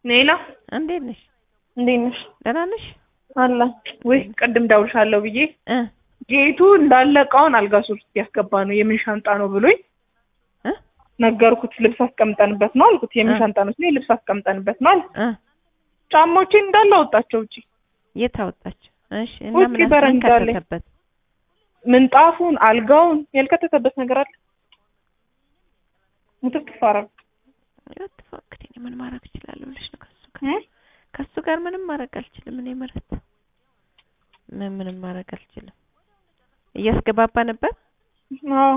ኔላ እንዴት ነሽ? እንዴት ነሽ? ደህና ነሽ? አላ ወይ ቅድም ደውልሻለሁ ብዬ እ ጌቱ እንዳለ እቃውን አልጋ ሱር ውስጥ ያስገባ ነው የምን ሻንጣ ነው ብሎኝ እ ነገርኩት። ልብስ አስቀምጠንበት ነው አልኩት። የምን እ ሻንጣ ነው ሲለኝ ልብስ አስቀምጠንበት ነው አለ። እ ጫማዎቼን እንዳለ አወጣቸው ውጪ። የት አወጣች? እሺ እና ውጪ ምን በረንዳ ላይ። ከተተበት? ምንጣፉን፣ አልጋውን ያልከተተበት ነገር አለ። ሙትፍትፍ አደረገ። ይወጥፋ እንግዲህ እኔ ምን ማድረግ እችላለሁ ብለሽ ነው ከሱ ጋር እ? ከሱ ጋር ምንም ማድረግ አልችልም። እኔ ምረት ምን ምንም ማድረግ አልችልም። እያስገባባ ነበር። አዎ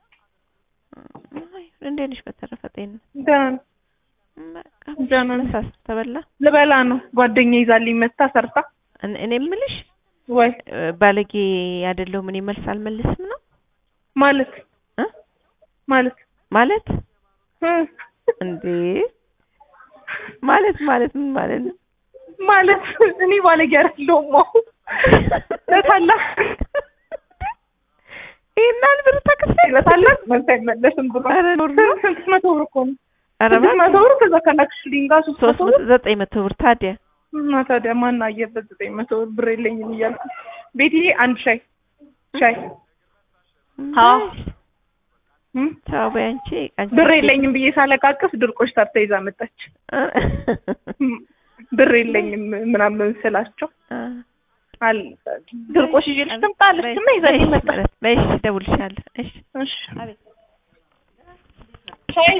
አይ እንዴት ነሽ? በተረፈ ጤንነት ደህና ነኝ። በቃ ደህና ነኝ። ምሳስ ተበላ? ልበላ ነው። ጓደኛ ይዛልኝ መታ ሰርታ እኔ እኔ የምልሽ ወይ እ፣ ባለጌ አይደለሁም እኔ መልስ አልመልስም ነው ማለት እ ማለት ማለት እ እንዴ ማለት ማለት ምን ማለት ነው? ማለት እኔ ባለጌ አይደለሁም። አሁን ለታላቅ ይሄን ያህል ብር ተከፍሎ ለታላቅ መልስ አይመለስም ብሎ ኧረ ኖር ነው። ስንት መቶ ብር እኮ ነው? ኧረ ስድስት መቶ ብር ከዛ ከላክሽልኝ ጋር ሶስት ሶስት መቶ መቶ ብር ዘጠኝ መቶ ብር ታዲያ እና ታዲያ ማን አየበት? ዘጠኝ መቶ ብር ብር የለኝም እያልኩ ቤትዬ አንድ ሻይ ሻይ አዎ እም? ተው በይ አንቺ አንቺ ብር የለኝም ብዬ ሳለቃቅስ ድርቆሽ ታርታ ይዛ መጣች። እም፣ ብር የለኝም ምናምን ስላቸው አ አል ድርቆሽ ይዤልሽ ትምጣ አለችና ይዛልኝ መጣች። በይ እሺ እደውልልሻለሁ እሺ እሺ አቤት ሻይ